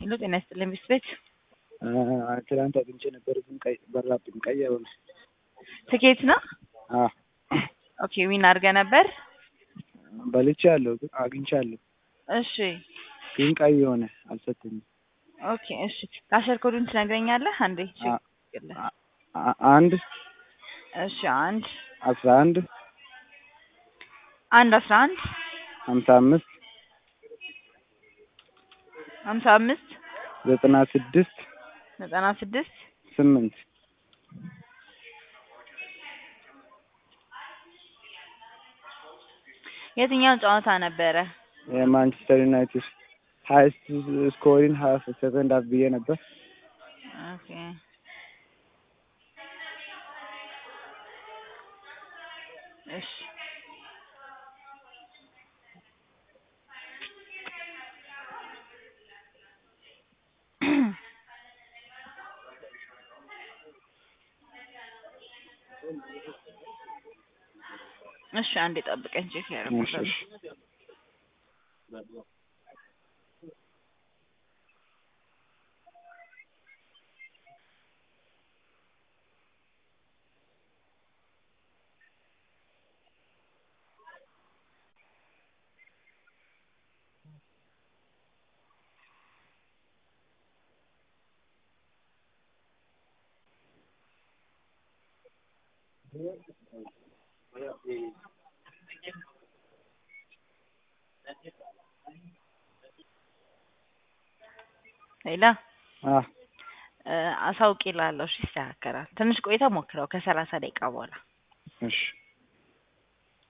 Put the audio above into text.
ሄሎ ጤና ይስጥልኝ ሚስት ቤት ትናንት አግኝቼ ነበር፣ ግን ቀይ በራብኝ። ቀይ አይሆነ ትኬት ነው። ኦኬ ዊን አድርገህ ነበር። በልቼ አለሁ፣ ግን አግኝቻለሁ፣ እሺ ግን ቀይ የሆነ አልሰጠኝም። ኦኬ እሺ ካሸር ኮዱን ትነግረኛለህ አንዴ? እሺ አ- አንድ እሺ አንድ አስራ አንድ አንድ አስራ አንድ ሀምሳ አምስት ሀምሳ አምስት ዘጠና ስድስት ዘጠና ስድስት ስምንት የትኛው ጨዋታ ነበረ? የማንቸስተር ዩናይትድ ሀይስት ስኮሪን ሀፍ ሰከንድ ሀፍ ብዬ ነበር። ኦኬ እሺ እሺ አንዴ ጠብቀኝ ቼክ እሺ፣ ያደርጉታል። እሺ። ሌላ አ አሳውቅ ይላለሁ። እሺ ይስተካከላል። ትንሽ ቆይታ ሞክረው ከሰላሳ ደቂቃ በኋላ እሺ